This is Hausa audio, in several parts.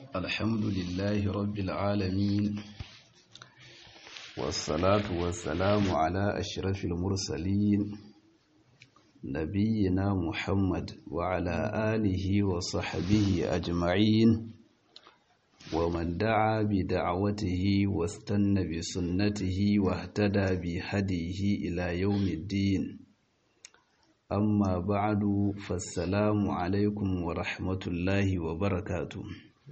الحمد لله رب العالمين والصلاة والسلام على أشرف المرسلين نبينا محمد وعلى آله وصحبه أجمعين ومن دعا بدعوته واستنى بسنته واهتدى بهديه إلى يوم الدين أما بعد فالسلام عليكم ورحمة الله وبركاته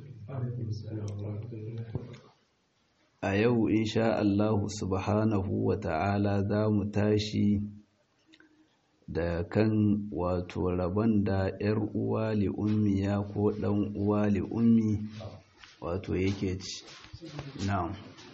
a yau insha Allah subhanahu wa ta'ala za mu tashi da kan wato rabon da ‘yar uwa li'ummiya ko ɗan uwa li'ummi wato yake ci na'am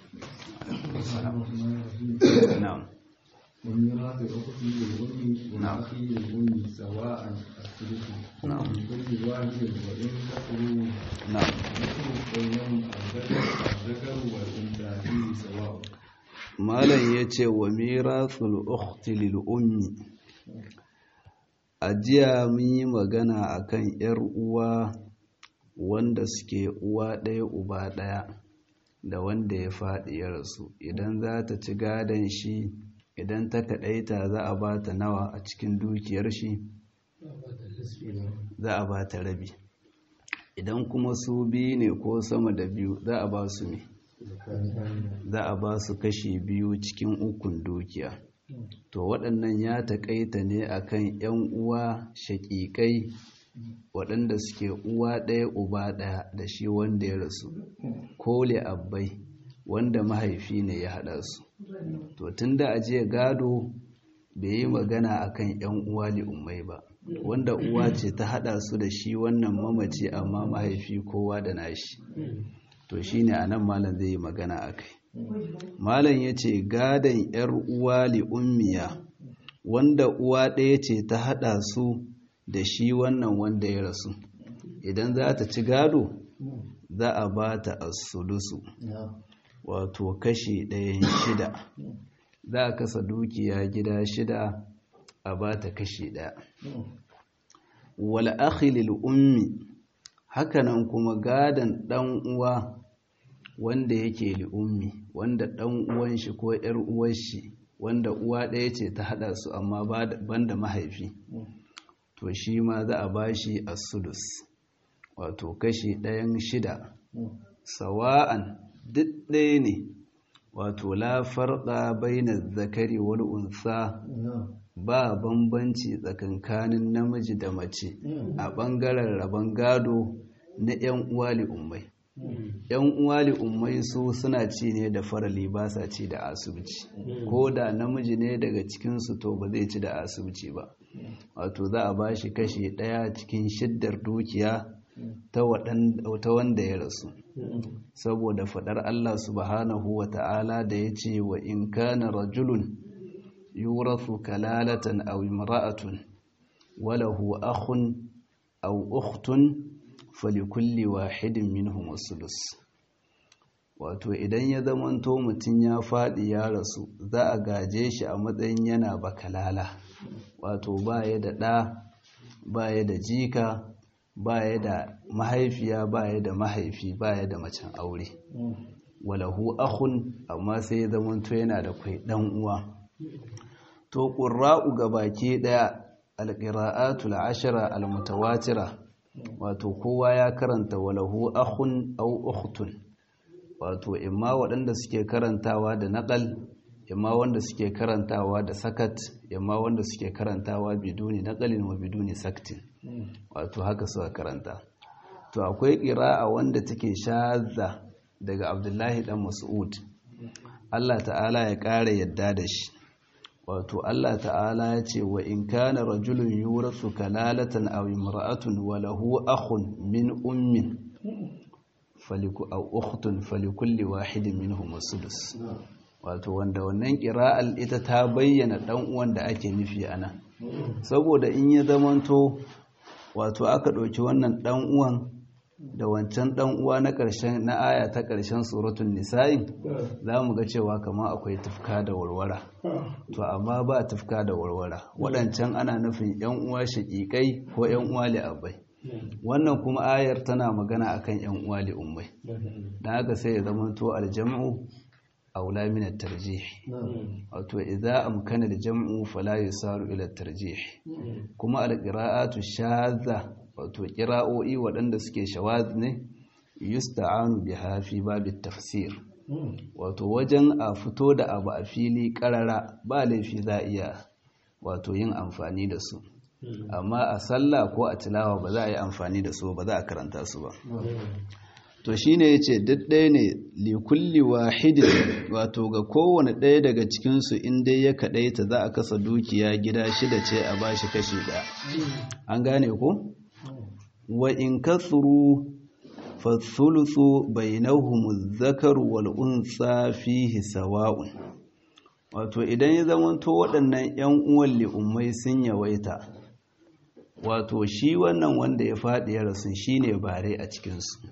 na'am وميراث الأخت للأم والأخ للأم سواء الثلث نعم. لكل واحد وإن كفروا na'am ذكر بينهم الذكر الذكر والأنثى فيه سواء malam ya ce wa mirasul ukhti lil ummi a jiya mun yi magana akan yar uwa wanda suke uwa ɗaya uba ɗaya da wanda ya faɗi ya rasu idan za ta ci gadon shi idan ta kaɗaita za a ba ta nawa a cikin dukiyar shi za a ba ta rabi idan kuma su biyu ne ko sama da biyu za a ba su ne za a ba su kashi biyu cikin ukun dukiya to waɗannan ya taƙaita ne akan 'yan uwa shaƙiƙai waɗanda suke uwa ɗaya uba ɗaya da shi wanda ya rasu ko abbai wanda mahaifi ne ya haɗa su to tun da ajiye gado bai yi magana akan 'yan uwa li'ummai ba wanda uwa ce ta haɗa su da shi wannan mamaci amma mahaifi kowa da nashi to shine anan malam zai yi magana akai malam yace gadan yar uwa li ummiya wanda uwa ɗaya ce ta hada su da shi wannan wanda ya rasu idan za ta ci gado za a ba ta as-sulusu wato kashi ɗayan shida za a kasa dukiya gida shida a ba ta kashi ɗaya wal akhi lil ummi hakanan kuma gadan ɗan uwa wanda yake li'ummi wanda ɗan uwan shi ko ‘yar uwar shi wanda uwa ɗaya ce ta haɗa su amma banda mahaifi to shi ma za a bashi a sudus wato kashi ɗayan shida sawa'an duk ɗaya ne wato la farqa baina zakari wal unsa ba bambanci tsakankanin namiji da mace a ɓangaren rabon gado na 'yan uwa li'ummai yan uwa li'ummai su suna ci ne da farali ba sa ci da asibiti ko da namiji ne daga cikinsu to ba zai ci da asibiti ba wato za a ba shi kashi ɗaya cikin shiddar dukiya ta wanda ya rasu saboda faɗar Allah subhanahu wa ta'ala da ya ce wa in kana rajulun yurasu kalalatan aw imra'atun walahu akhun aw ukhtun falikulli wahidin minhum sulus wato idan ya zamanto mutum ya faɗi ya rasu za a gaje shi a matsayin yana bakalala wato baya da ɗa baya da jika baya da mahaifiya baya da mahaifi baya da macen aure walahu akhun amma sai ya zamanto yana da kwai ɗan uwa to ƙurra'u ga baki ɗaya alƙira'atul ashira almutawatira wato kowa ya karanta walahu akhun aw ukhtun wato imma waɗanda suke karantawa da naqal imma wanda suke karantawa da sakat imma wanda suke karantawa biduni naqalin wa biduni saktin wato haka suka karanta to akwai qira'a wanda take shazza daga Abdullahi dan Mas'ud Allah ta'ala ya ƙara yadda da shi wato Allah ta'ala ya ce wa in kana rajulun yurasu kalalatan aw imra'atun wa lahu akhun min ummin faliku aw ukhtun falikulli wahidin minhum as-sudus wato wanda wannan qira'al ita ta bayyana dan uwan da ake nufi ana saboda in ya zamanto wato aka ɗauki wannan dan uwan da wancan dan uwa na ƙarshen na aya ta ƙarshen suratul nisa'i za mu ga cewa kamar akwai tufka da warwara to amma ba tufka da warwara waɗancan ana nufin yan uwa shaƙiƙai ko yan uwa li'abai wannan kuma ayar tana magana akan yan uwa li ummai dan haka sai ya zama to aljam'u aula min at-tarjih wato idza amkana al-jam'u fala yusaru ila at-tarjih kuma al-qira'atu shadha wato qira'o'i waɗanda suke shawaz ne yusta'anu biha fi babit tafsir wato wajen a fito da abu a fili karara ba laifi za iya wato yin amfani da su amma a sallah ko a tilawa ba za a yi amfani da su ba za a karanta su ba to shine yace duk ɗaya ne likulli wahidin wato ga kowane ɗaya daga cikinsu in dai ya kaɗaita za a kasa dukiya gida shida ce a bashi kashi ɗaya an gane ko wa in kasuru fasulusu bainahum zakar wal unsa fihi sawa'un wato idan ya zamanto waɗannan ƴan uwan li'ummai sun yawaita wato shi wannan wanda ya faɗi ya rasu shine bare a cikinsu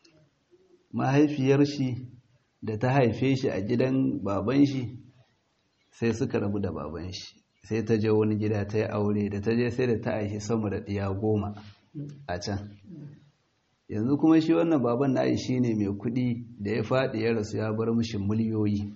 mahaifiyar shi da ta haife shi a gidan baban shi sai suka rabu da baban shi sai ta je wani gida ta yi aure da ta je sai da ta aishi sama da ɗiya goma a can yanzu kuma shi wannan baban na shi ne mai kuɗi da ya faɗi ya rasu ya bar mishi miliyoyi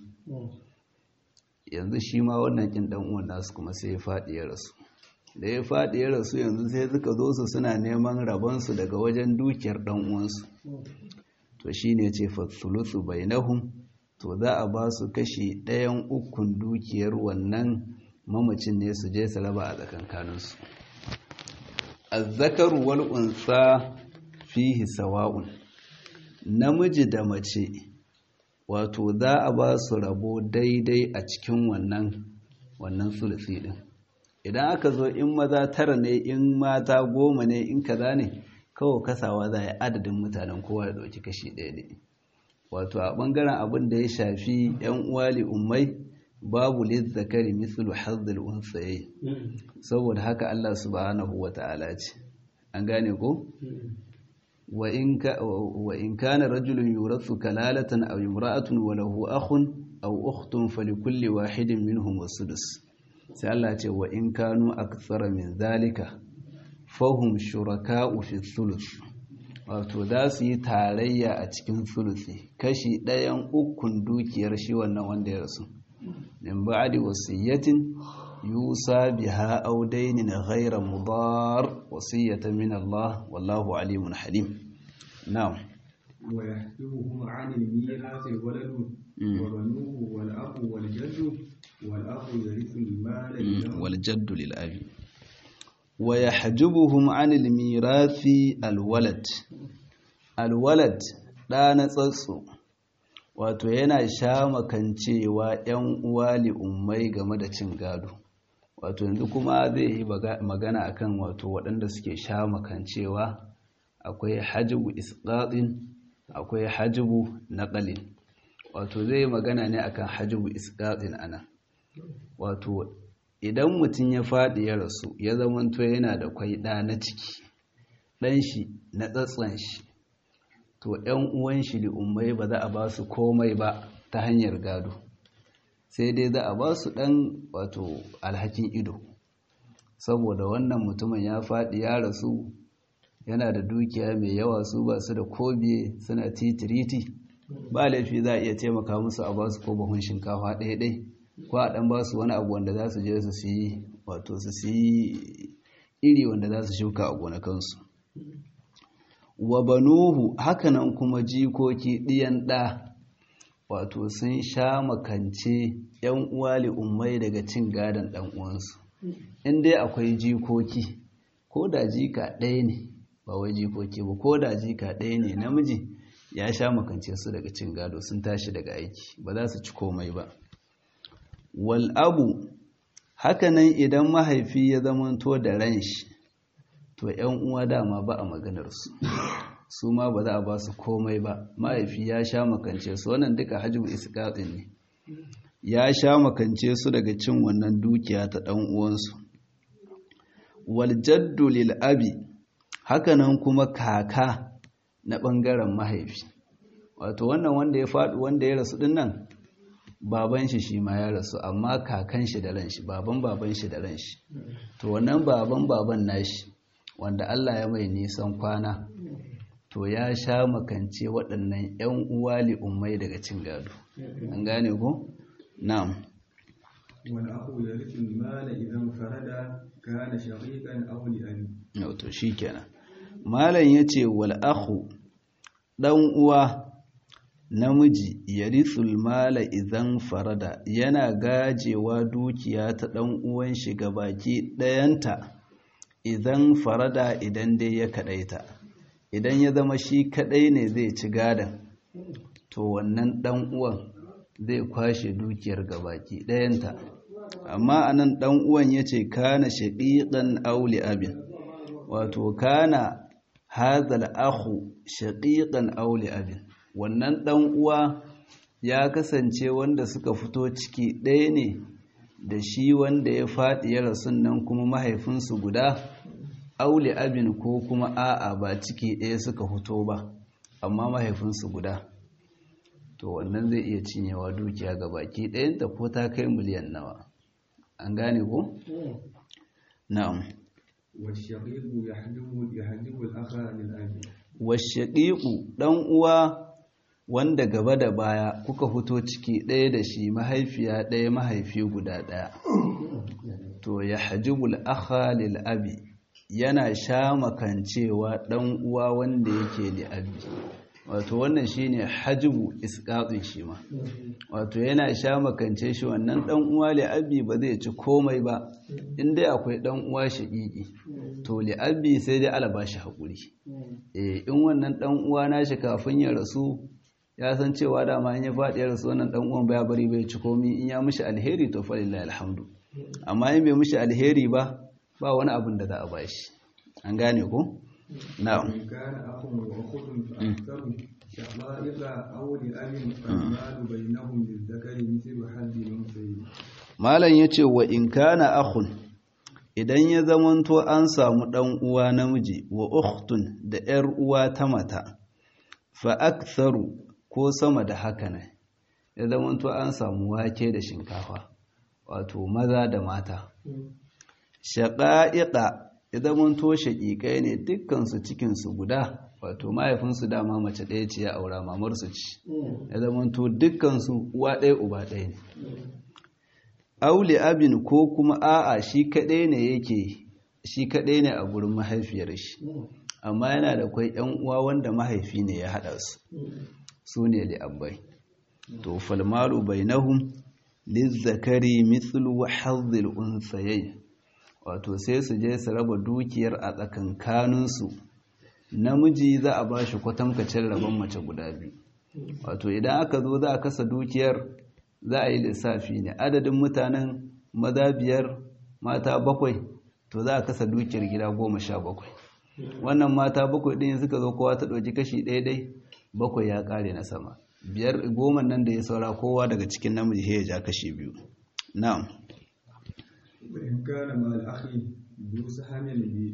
yanzu shi ma wannan ƙin ɗan uwan nasu kuma sai ya faɗi ya rasu da ya faɗi ya rasu yanzu sai suka zo su suna neman rabonsu daga wajen dukiyar ɗan uwansu to shi ne ce fasulutsu bainahum to za a ba su kashi ɗayan ukun dukiyar wannan mamacin ne su je su raba a tsakankaninsu azzakaru wal unsa fihi sawa'un namiji da mace wato za a ba su rabo daidai a cikin wannan wannan sulusi din idan aka zo in maza tara ne in mata goma ne in kaza ne kawai kasawa za a yi adadin mutanen kowa da ɗauki kashi ɗaya ne wato a ɓangaren abin da ya shafi 'yan uwali ummai babu lizzakari mislu hazzul unsaye saboda haka Allah subhanahu wa ta'ala ce an gane ko wa in kana rajulun yurathu kalalatan aw imra'atun wa lahu akhun aw ukhtun falikulli wahidin minhum wasudus sai Allah ce wa in kanu akthara min zalika fahum shuraka'u fi thuluth wato za su yi tarayya a cikin thuluthi kashi ɗayan ukun dukiyar shi wannan wanda ya rasu min ba'di wasiyatin yusa biha aw daynin ghayra mudar wasiyatan min Allah wallahu alimun halim na'am wa yahduhum 'an al-mirath al-walad wa banuhu wal akhu wal jaddu wal akhu yarithu al-mala wal jaddu lil abi wa yahjubuhum 'an al-mirathi al-walad al-walad da na tsatso wato yana sha makancewa ‘yan uwa ummai game da cin gado wato yanzu kuma zai yi magana akan wato waɗanda suke sha makancewa akwai hajjibu isƙaɗin akwai hajjibu naƙalin wato zai yi magana ne akan hajjibu isƙaɗin ana wato idan mutum ya faɗi ya rasu ya zamanto yana da kwai ɗa na ciki ɗan shi na tsatson shi to ‘yan uwan shi ummai ba za a ba su komai ba ta hanyar gado sai dai za a ba su ɗan wato alhakin ido saboda wannan mutumin ya faɗi ya rasu yana da dukiya mai yawa su ba su da kobiye suna titiriti ba laifi za a iya taimaka musu a ba su ko bahun shinkafa ɗaya-ɗai ko a ɗan ba su wani abu wanda za su je su siyi wato su siyi iri wanda za su shuka a gonakansu wa banuhu hakanan kuma jikoki ɗiyan ɗa wato sun sha makance ‘yan uwali ummai daga cin gadon ɗan uwansu in dai akwai jikoki ko da jika ɗaya ne ba wai jikoki ba ko da jika ɗaya ne namiji ya sha makance su daga cin gado sun tashi daga aiki ba za su ci komai ba wal abu hakanan idan mahaifi ya zamanto da ran shi to ‘yan uwa dama ba a maganarsu su ma ba za a ba su komai ba mahaifi ya sha makance su wannan duka hajjibu iskaɗin ne ya sha makance su daga cin wannan dukiya ta ɗan uwansu waljaddu lil abi hakanan kuma kaka na ɓangaren mahaifi wato wannan wanda ya faɗi wanda ya rasu ɗin nan baban shi shi ma ya rasu amma kakan shi da ran shi baban baban shi da ran shi to wannan baban baban nashi wanda Allah ya mai nisan kwana to ya sha makance waɗannan 'yan uwa li'ummai daga cin gado an gane ko na'am والأخ يرث المال إذا انفرد كان شقيقا أو لأبي to shikenan malam yace wal akhu dan uwa namiji yarithul mala idan farada yana gajewa dukiya ta dan uwan shi baki dayanta idan farada idan dai ya kadaita idan ya zama shi kadai ne zai ci gadan to wannan dan uwan zai kwashe dukiyar gabaki dayanta amma anan dan uwan yace kana shaqiqan aw li abin wato kana hadhal akhu shaqiqan aw li abin wannan dan uwa ya kasance wanda suka fito ciki ɗaya ne da shi wanda ya faɗi ya rasu nan kuma mahaifinsu guda auli abin ko kuma a'a ba ciki ɗaya suka fito ba amma mahaifinsu guda to wannan zai iya cinyewa dukiya ga baki ɗayanta ko ta kai miliyan nawa an gane ko? na'am والشقيق يحجب يحجب الأخ للأب washaƙiƙu ɗan uwa wanda gaba da baya kuka fito ciki ɗaya da shi mahaifiya ɗaya mahaifi guda ɗaya to ya hajjibul akha lil abi yana sha makancewa ɗan uwa wanda yake li abi wato wannan shine hajibu isqatun shi ma wato yana sha makance shi wannan ɗan uwa li abi ba zai ci komai ba in dai akwai ɗan uwa shaƙiƙi to li abi sai dai ala bashi haƙuri eh in wannan ɗan uwa nashi kafin ya rasu ya san cewa dama in ya faɗi ya rasu wannan ɗan uwan baya bari bai ci komai in ya mishi alheri to fa lillahi alhamdu amma in bai mishi alheri ba ba wani abin da za a bashi an gane ko na'am إن كان أخ وأخت فأكثر شقائق أو لأب فالمال بينهم للذكر مثل حد الأنثيين malam yace wa in kana akhun idan ya zamanto an samu ɗan uwa namiji wa ukhtun da ‘yar uwa ta mata fa aktharu ko sama da haka ne ya zamanto an samu wake da shinkafa wato maza da mata shaƙa'iƙa ya zamanto shaƙiƙai ne dukkansu cikinsu guda wato mahaifinsu dama mace ɗaya ce ya aura mamarsu ci ya zamanto dukkansu uwa ɗaya uba ɗaya ne aule abin ko kuma a'a shi kaɗai ne yake shi kaɗai ne a gurin mahaifiyar shi amma yana da kwai ‘yan uwa wanda mahaifi ne ya haɗa su su ne li'abbai to falmalu bainahum lizzakari mithlu hazzil unsayayn wato sai su je su raba dukiyar a tsakankaninsu namiji za a ba shi kwatamkacin rabon mace guda biyu wato idan aka zo za a kasa dukiyar za a yi lissafi ne adadin mutanen maza biyar mata bakwai to za a kasa dukiyar gida goma sha bakwai wannan mata bakwai ɗin suka zo kowa ta ɗauki kashi ɗaya bakwai ya ƙare na sama biyar goma nan da ya saura kowa daga cikin namiji ya ja kashi biyu na'am وإن كان مع الأخ ذو سهم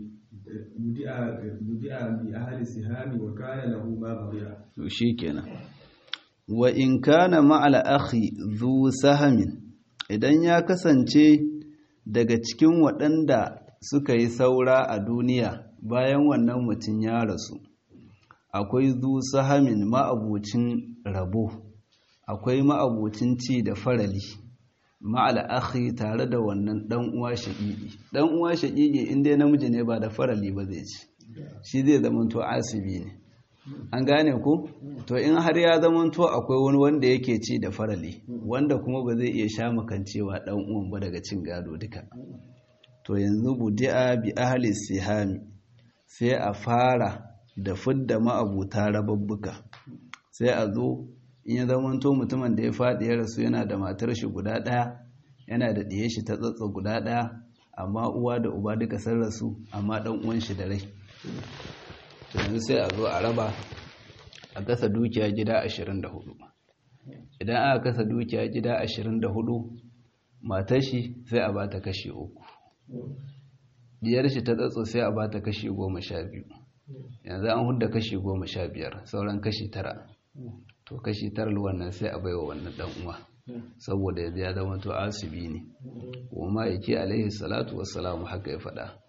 بدأ بأهل السهام وكان له ما بقي to shikenan wa in kana ma'al akhi dhu sahamin idan ya kasance daga cikin waɗanda suka yi saura a duniya bayan wannan mutum ya rasu akwai dhu sahamin ma'abucin rabo akwai ma'abucin ci da farali ma'al akhi tare da wannan dan uwa shaqiqi dan uwa shaqiqi in dai namiji ne ba da farali ba zai ci shi zai zama to asibi ne an gane ku to in har ya zama to akwai wani wanda yake ci da farali wanda kuma ba zai iya sha makancewa dan uwan ba daga cin gado duka to yanzu budi'a bi ahli sihami sai a fara da fidda ma'abuta rababbuka sai a zo in ya zamanto mutumin da ya faɗi ya rasu yana da matar shi guda ɗaya yana da ɗiye shi ta tsatsa guda ɗaya amma uwa da uba duka sun rasu amma ɗan uwan shi da rai to yanzu sai a zo a raba a kasa dukiya gida 24 idan aka kasa dukiya gida 24 matar shi sai a bata kashi uku diyar shi ta tsatso sai a bata kashi goma sha biyu yanzu an hudda kashi goma sha biyar sauran kashi tara to kashi tarar wannan sai a baiwa wannan dan uwa saboda yanzu ya zama to asibi ne kuma yake alaihi salatu wassalamu haka ya faɗa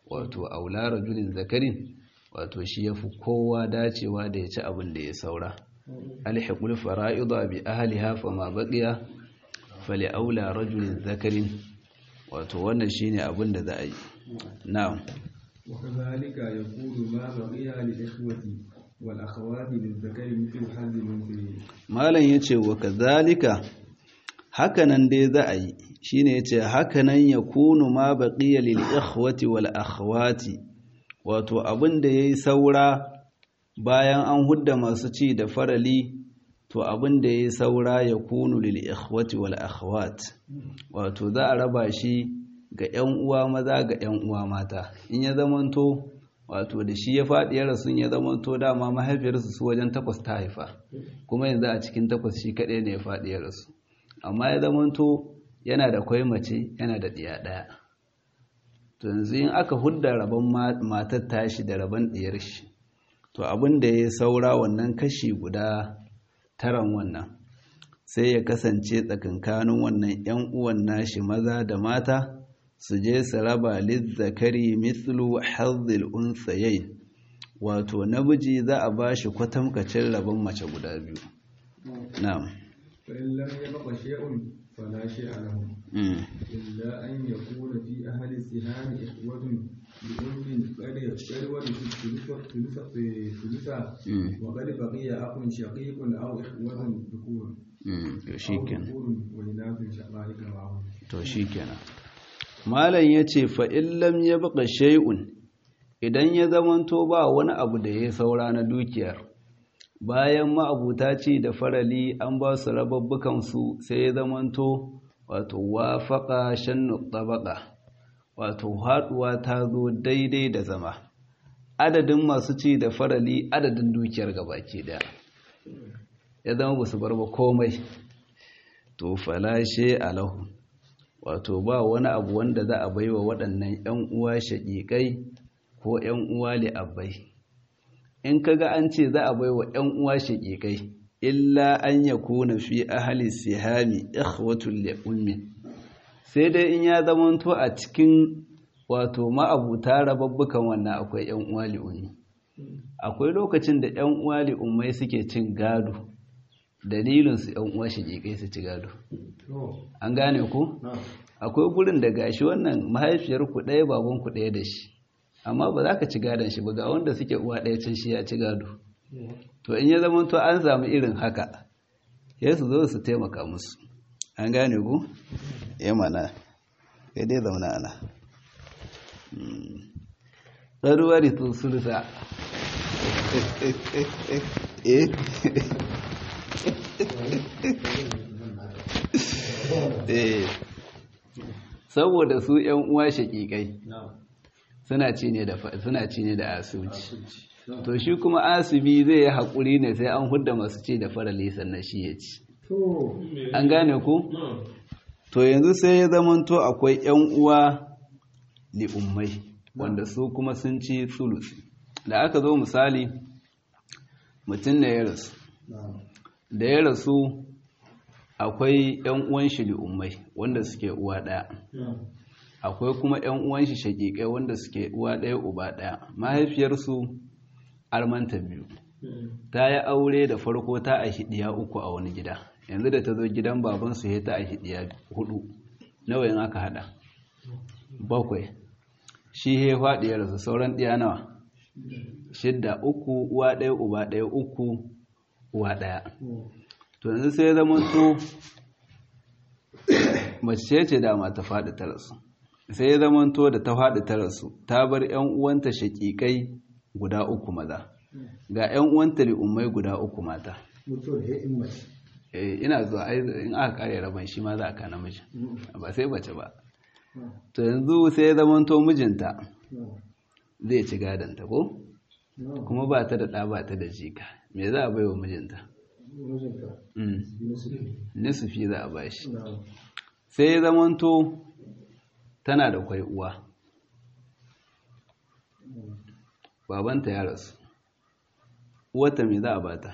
wato aula rajulin zakarin wato shi ya fi kowa dacewa da ya ci abin da ya saura alhiqul fara'ida bi ahliha fa ma baqiya fali aula rajulin zakarin wato wannan shine abin da za a yi na'am وكذلك يقول ما بقي للإخوة والأخوات للذكر مثل حظ الأنثيين malam yace wa kadhalika hakanan dai za a yi shine yace hakanan yakunu ma baqiya lil ikhwati wal akhawati wato abin da yayi saura bayan an hudda masu ci da farali to abin da yayi saura yakunu lil ikhwati wal akhawat wato za a raba shi ga 'yan uwa maza ga 'yan uwa mata in ya zamanto wato da shi ya faɗi ya rasu ya zamanto dama mahaifiyarsu su wajen takwas ta haifa kuma yanzu a cikin takwas shi kaɗai ne ya faɗi ya rasu amma ya zamanto yana da kwai mace yana da ɗiya ɗaya to yanzu in aka hudda rabon matar tashi da rabon ɗiyar shi to abin da ya saura wannan kashi guda taran wannan sai ya kasance tsakankanin wannan 'yan uwan nashi maza da mata su je su raba lizzakari mithlu hazzil unsayayn wato namiji za a bashi kwatamkacin rabon mace guda biyu na'am فإن لم يبق شيء فلا شيء لهم mm. إلا أن يكون في أهل السهام إخوة لأم قد يشترون في الثلث ثلثا mm. وقد بقي أخ شقيق أو إخوة ذكور mm. to أو shikenan ذكور وإناث شقائق معهم to shikenan malam yace fa in lam yabqa shay'un idan ya zamanto ba wani abu da ya saura na dukiyar bayan ma'abuta ce da farali an ba su rababbukan su sai ya zamanto wato wafaqa shannu tabaqa wato haduwa ta zo daidai da zama adadin masu ci da farali adadin dukiyar gabaki daya ya zama ba su bar ba komai to falashe alahu wato ba wani abu wanda za a baiwa waɗannan 'yan uwa shaƙiƙai ko 'yan uwa li'abbai in kaga an ce za a baiwa 'yan uwa shaƙiƙai illa an ya kuna fi ahali sihami ikhwatul li'ummi sai dai in ya zamanto a cikin wato ma'abuta rababbukan wannan akwai 'yan uwa li'ummi akwai lokacin da 'yan uwa li'ummai suke cin gado dalilinsu 'yan uwa shaƙiƙai su ci gado an gane ku akwai gurin da gashi wannan mahaifiyar ku ɗaya baban ku ɗaya da shi amma ba za ka ci gadon shi ba ga wanda suke uwa ɗaya can shi ya ci gado to in ya zama to an samu irin haka ya su zo su taimaka musu an gane ku ya mana kai dai zauna ana ɗaruwari tun sulsa eh eh saboda su ‘yan uwa shaƙiƙai suna ci ne da suna ci ne da asuci to shi kuma asibi zai yi haƙuri ne sai an hudda masu ci da farali sannan shi ya ci an gane ku to yanzu sai ya zamanto akwai ‘yan uwa li'ummai wanda su kuma sun ci sulusi da aka zo misali mutum ne ya rasu da ya rasu akwai ‘yan uwan shi li'ummai wanda suke uwa ɗaya akwai kuma ‘yan uwan shi shaƙiƙai wanda suke uwa ɗaya uba ɗaya mahaifiyarsu armanta biyu ta yi aure da farko ta a hidiya uku a wani gida yanzu da ta zo gidan babansu ya ta a hidiya hudu nawa yin aka hada bakwai shi ya faɗi ya rasu sauran ɗiya nawa shidda uku uwa ɗaya uba ɗaya uku uwa ɗaya to yanzu sai zama to mace ce dama ta faɗi ta rasu sai zama to da ta faɗi ta rasu ta bar 'yan uwanta shaƙiƙai guda uku maza ga 'yan uwanta li'ummai guda uku mata ina zuwa in aka kare rabon shi ma za a kana miji ba sai bace ba to yanzu sai zama to mijinta zai ci gadanta ko kuma ba ta da ɗa ba ta da jika me za a bai wa mijinta nisufi za a ba shi sai ya zamanto tana da kwai uwa babanta ya rasu uwata me za a bata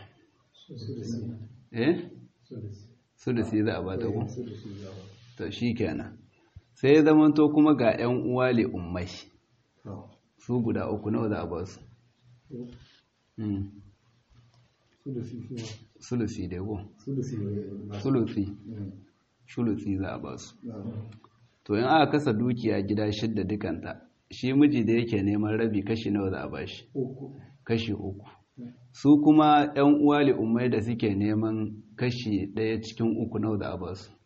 eh sulusi za a bata ko to shi kenan sai ya zamanto kuma ga 'yan uwa le ummai su guda uku nawa za a ba su sulusi da yabo sulusi sulusi za a ba su to in aka kasa dukiya gida shidda dukanta shi miji da yake neman rabi kashi nawa za a ba shi kashi uku su kuma yan uwa umai da suke neman kashi ɗaya cikin uku nawa za a ba su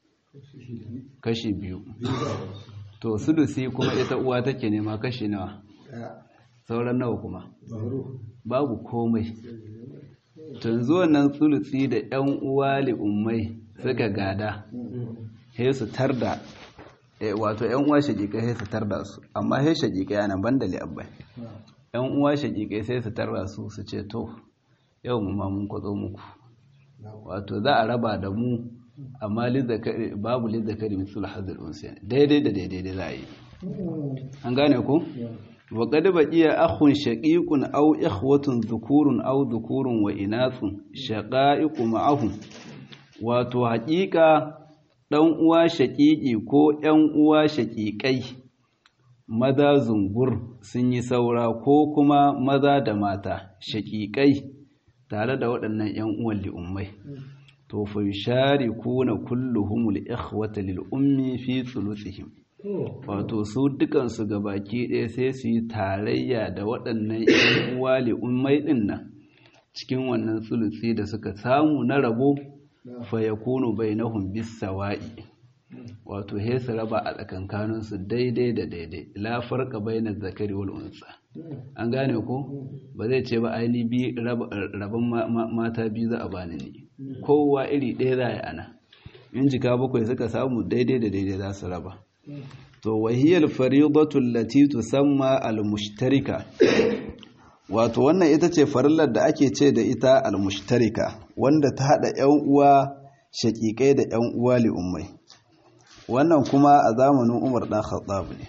kashi biyu to sulusi kuma ita uwa take nema kashi nawa sauran nawa kuma babu komai tun zuwan nan sulusi da yan uwa ummai suka gada sai su tarda wato yan uwa shagiƙai sai su tarda su amma sai shagiƙai yana banda li'abbai yan uwa shagiƙai sai su tarda su su ce to yau mu ma mun kwazo muku wato za a raba da mu amma babu lizzakari mitul hazir unsiyan daidai da daidai za a yi an gane ku wa qad baqiya akhun shaqiqun aw ikhwatun dhukurun aw dhukurun wa inathun shaqa'iqu ma'ahum wato haƙiƙa ɗan uwa shaƙiƙi ko ‘yan uwa shaƙiƙai maza zungur sun yi saura ko kuma maza da mata shaƙiƙai tare da waɗannan ‘yan uwan li'ummai to fa shari kuna kulluhumul ikhwata lil ummi fi thuluthihim wato su dukansu baki ɗaya sai su yi tarayya da waɗannan ‘yan uwa li'ummai ɗin nan cikin wannan tsulusi da suka samu na rabo fayakunu bainahum bisawa'i wato he su raba a tsakankanin su daidai da daidai la farqa bainaz zakari wal unsa an gane ko ba zai ce ba aini bi rabon mata biyu za a bani ne kowa iri ɗaya za a ana in jika bakwai suka samu daidai da daidai za su raba to wahiyar faridatu allati tusamma al-mushtarika wato wannan ita ce farillar da ake ce da ita al-mushtarika wanda ta hada ƴan uwa shaƙiƙai da ƴan uwa li'ummai wannan kuma a zamanin Umar dan Khattab ne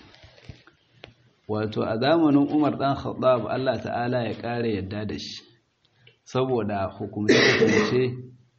wato a zamanin Umar dan Khattab Allah ta'ala ya ƙara yadda da shi saboda hukumce-hukumce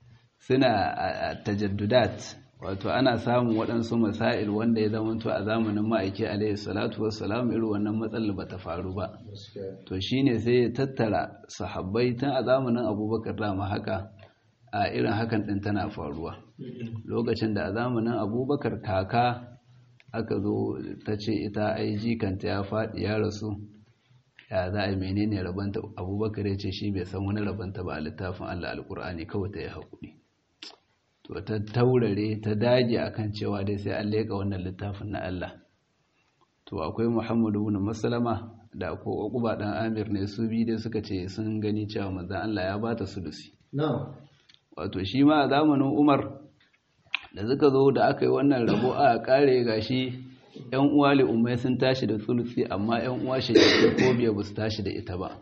suna tajaddudat wato ana samun waɗansu masail wanda ya zamanto a zamanin ma'aiki alaihi salatu wassalam irin wannan matsalar ba ta faru ba to shine sai ya tattara sahabbai tun a zamanin abubakar dama haka a irin hakan ɗin tana faruwa lokacin da a zamanin abubakar kaka aka zo ta ce ita ai jikanta ya faɗi ya rasu ya za a menene rabanta abubakar ya ce shi bai san wani rabanta ba a littafin allah alkur'ani kawai ta yi haƙuri to ta taurare ta dage akan cewa dai sai an leka wannan littafin na Allah to akwai Muhammadu ibn Maslama da ko Uqba dan Amir ne su bi dai suka ce sun gani cewa manzon Allah ya bata sulusi na'am wato shi ma a zamanin Umar da suka zo da aka yi wannan rabo a kare gashi yan uwa li ummai sun tashi da sulusi amma yan uwa shi ko biya ba su tashi da ita ba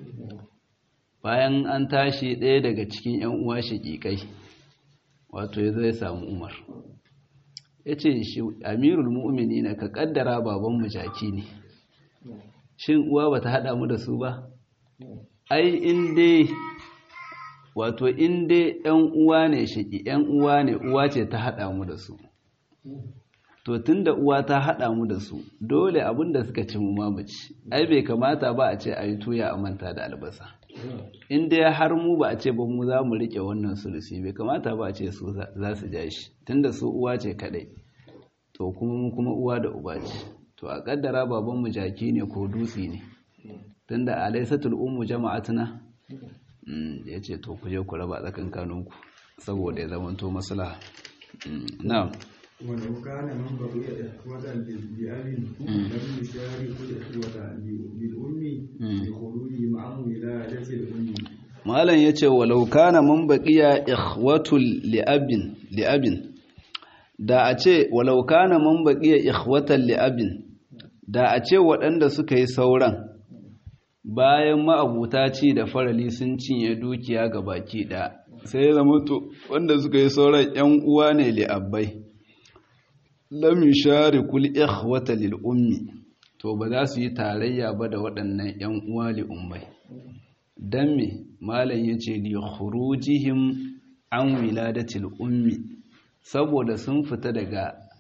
bayan an tashi ɗaya daga cikin yan uwa shaƙiƙai wato ya zai samu umar ya ce shi amirul mu'mini na ka kaddara babanmu jaki ne shin uwa ba ta haɗa mu da su ba ai inda wato inda yan uwa ne shiki yan uwa ne uwa ce ta haɗa mu da su to tun da uwa ta haɗa mu da su dole abin da suka ci mu mamaci ai bai kamata ba a ce a yi tuya a manta da albasa in dai har mu ba a ce ba mu za mu rike wannan sulusi bai kamata ba a ce su za su ja shi tunda su uwa ce kadai to kuma mu kuma uwa da uba ce to a kaddara baban mu jaki ne ko dutse ne tunda alaysatul ummu jama'atuna ya ce to ku je ku raba tsakankaninku saboda ya zama to maslaha na'am ولو كان من بقي إخوة لأب لم يشارك الإخوة للأم لخروج معه ولادة الأم malam yace walau kana man baqiya ikhwatul li'abin li'abin da a ce walau kana man baqiya ikhwatan li'abin da a ce waɗanda suka yi sauran bayan ma'abuta ci da farali sun cinye dukiya ga baki ɗaya sai zama to wanda suka yi sauran ƴan uwa ne li'abbai lam yusharikul ikhwata lil ummi to ba za su yi tarayya ba da waɗannan ƴan uwa li ummai dan me malam yace li khurujihim an wiladatil ummi saboda sun fita daga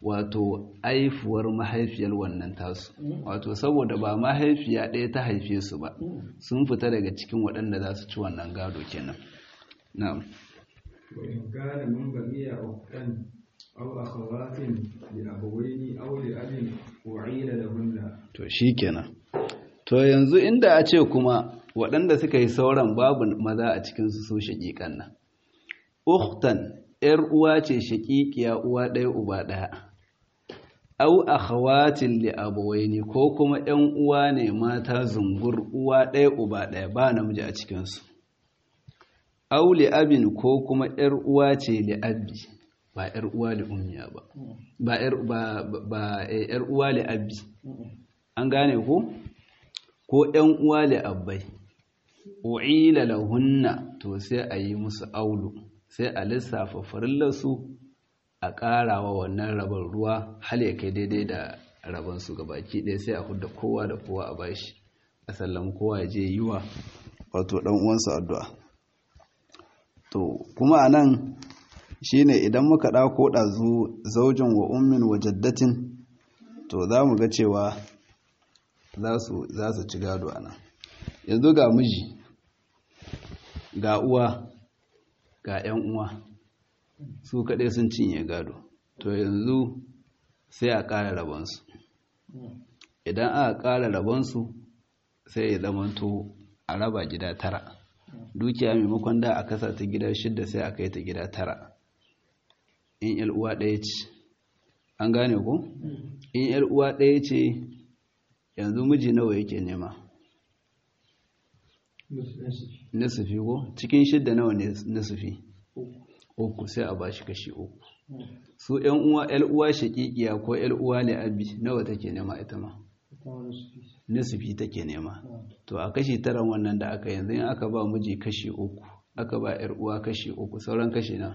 wato aifuwar mahaifiyar wannan tasu wato saboda ba mahaifiya ɗaya ta haife su ba sun fita daga cikin waɗanda za su ci wannan gado kenan na'am وإن كان من بقي أختان أو أخوات لأبوين أو لأب وعيل لهن to shikenan to yanzu inda a ce kuma waɗanda suka yi sauran babu maza a cikin su su shaƙiƙan nan ukhtan ‘yar uwa ce shaƙiƙiya uwa ɗaya uba ɗaya, au akhawatin li abuwaini ko kuma ‘yan uwa ne mata zungur uwa ɗaya uba ɗaya ba namiji a cikinsu. Au li abin ko kuma ‘yar uwa ce li abi ba ‘yar uwa li ummiya ba, ba ‘yar uwa li abi. An gane ko? Ko ‘yan uwa li abbai, u'ila lahunna to sai a yi musu aulu. sai a lissafa farillarsu a ƙarawa wannan rabon ruwa hal ya kai daidai da rabonsu ga baki ɗaya sai a hudda kowa da kowa a bashi a sallam kowa ya je yi wa wato ɗan uwansa addu'a to kuma a nan shi ne idan muka ɗako ɗazu zaujin wa ummin wa jaddatin to za mu ga cewa za su ci gado a nan yanzu ga miji ga uwa ga 'yan uwa su kaɗai sun cinye gado to yanzu sai a ƙara rabonsu idan aka ƙara rabonsu sai ya zamanto a raba gida tara dukiya maimakon da a kasa ta gida shidda sai a kai ta gida tara in 'yar uwa ɗaya ce an gane ku in 'yar uwa ɗaya ce yanzu miji nawa yake nema nisufi ko cikin shidda nawa ne nisufi uku sai a bashi kashi uku su yan uwa yan uwa shakikiya ko yan uwa ne abi nawa take nema ita ma nisufi take nema to a kashi taran wannan da aka yanzu in aka ba miji kashi uku aka ba yar uwa kashi uku sauran kashi na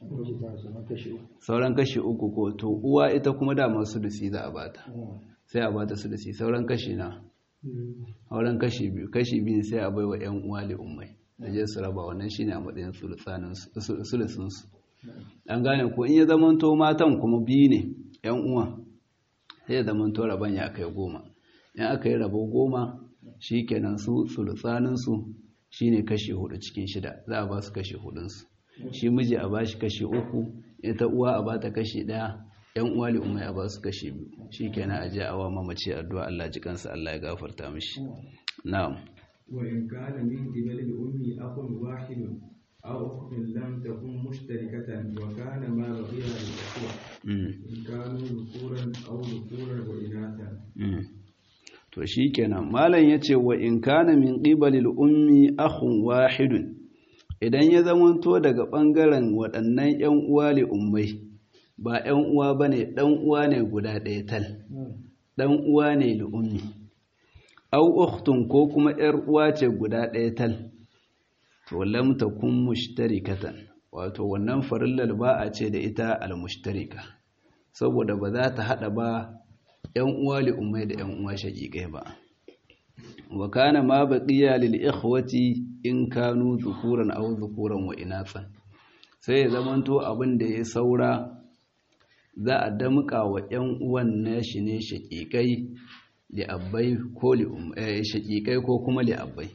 sauran kashi uku ko to uwa ita kuma dama sulusi za a bata sai a bata sulusi sauran kashi na auren kashi biyu kashi biyu sai a baiwa yan uwa li ummai da je su raba wannan shine a matsayin sulusun su an gane ko in ya zamanto matan kuma biyu ne yan uwa sai ya zamanto raban ya kai goma in aka yi rabo goma shikenan su sulusanin su shine kashi hudu cikin shida za a ba su kashi hudun su shi miji a bashi kashi uku ita uwa a bata kashi daya yan uwa li umai a ba su kashi biyu shikenan aje a wa mamaci addu'a Allah ji kansa Allah ya gafarta mishi na'am wa in kana min qibali al-ummi akhun wahid aw ukhtun lam takun mushtarikatan wa kana ma baqiya al-ikhwa in kanu dhukuran aw dhukuran wa inathan to shikenan malam yace wa in kana min qibali al-ummi akhun wahidun idan ya zamanto daga bangaren waɗannan yan uwa li ummai ba ‘yan uwa ba ne ɗan uwa ne guda ɗaya tal, ɗan uwa ne li'ummi, au uktun ko kuma ‘yar uwa ce guda ɗaya tal, to lamta kun mushtarikatan, wato wannan farillar ba a ce da ita al-mushtarika, saboda ba za ta haɗa ba ‘yan uwa li'ummai da ‘yan uwa shaƙiƙai ba. wa kana ma baqiya lil ikhwati in kanu zukuran aw zukuran wa inathan sai ya zamanto abin da ya saura za a damƙa wa ‘yan uwan nashi ne shaƙiƙai li'abbai ko shaƙiƙai ko kuma li'abbai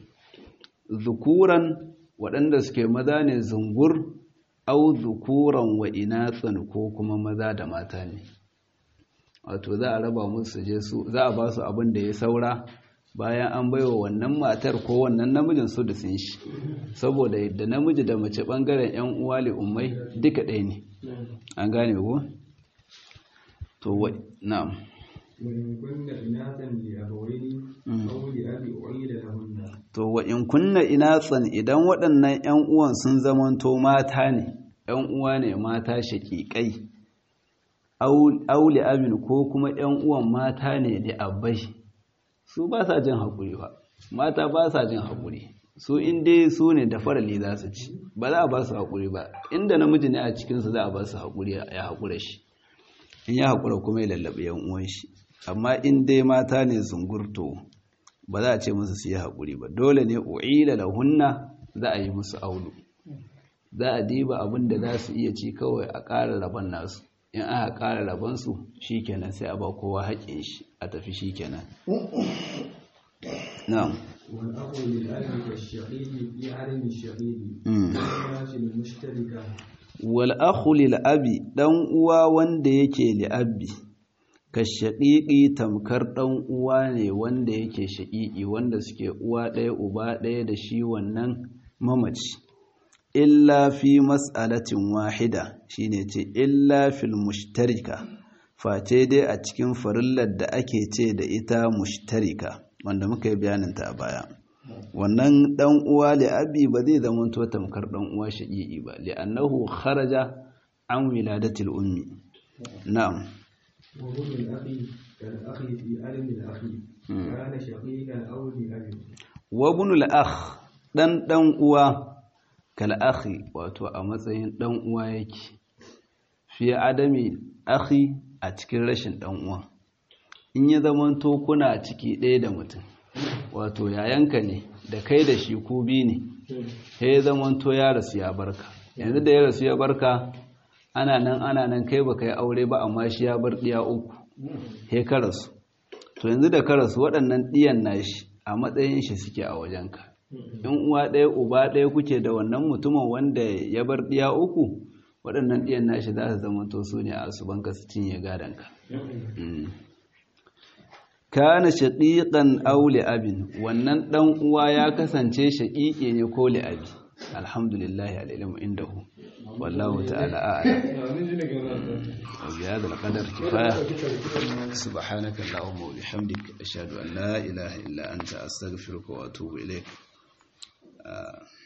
zukuran waɗanda suke maza ne zungur au zukuran wa inatsan ko kuma maza da mata ne wato za a raba musu je su za a ba su abin da ya saura bayan an baiwa wannan matar ko wannan namijin su da sun shi saboda yadda namiji da mace ɓangaren 'yan uwa ummai duka ɗaya ne an gane ko? to wa na'am وإن كن إناثا لأبوين أو لأب أعيد لهن to wa in kunna inatsan idan waɗannan ƴan uwan sun zamanto mata ne ƴan uwa ne mata shaƙiƙai aw li abin ko kuma ƴan uwan mata ne da abbai su ba sa jin haƙuri ba mata ba sa jin haƙuri su in dai su ne da farali za su ci ba za a ba su haƙuri ba inda namiji ne a cikinsu za a ba su haƙuri ya haƙura shi in ya haƙura kuma ya lallaɓe yan uwan shi amma in dai mata ne zungurto ba za a ce musu su yi haƙuri ba dole ne u'ila lahunna za a yi musu aulu za a diba abin da za su iya ci kawai a ƙara rabon nasu in aka ƙara rabonsu shi kenan sai a ba kowa haƙƙin shi a tafi shi kenan na'am والأخ للأب كالشقيق في عدم الشقيق Mm. والناس المشتركة wal akhu lil abi dan uwa wanda yake li abi ka shaqiqi tamkar dan uwa ne wanda yake shaqiqi wanda suke uwa ɗaya uba ɗaya da shi wannan mamaci illa fi mas'alatin wahida shine ce illa fil mushtarika face dai a cikin farillar da ake ce da ita mushtarika wanda muka yi bayaninta a baya wannan dan uwa li abi ba zai zama to tamkar dan uwa shaqiqi ba li annahu kharaja an wiladatil ummi na'am وابن الأخ كالأخ في عدم الأخ كان شقيقا أو لأب wa ibnul akh dan dan uwa kal akhi wato a matsayin dan uwa yake fi adami akhi a cikin rashin dan uwa in ya zama to kuna ciki ɗaya da mutum wato yayanka ne da kai da shi ku bi ne sai ya zama to ya rasu ya barka yanzu da ya rasu ya barka ana nan ana nan kai baka yi aure ba amma shi ya bar ɗiya uku sai ka rasu to yanzu da ka rasu waɗannan ɗiyan nashi a matsayin shi suke a wajenka in uwa ɗaya uba ɗaya kuke da wannan mutumin wanda ya bar ɗiya uku waɗannan ɗiyan nashi za su zama to su ne a asubanka su cinye gadonka Mm. kana shaqiqan aw abin wannan dan uwa ya kasance shaqiqi ne ko abi alhamdulillah alilmu indahu wallahu ta'ala a'lam وبهذا القدر كفاية سبحانك اللهم وبحمدك أشهد أن لا إله إلا أنت أستغفرك وأتوب إليك آه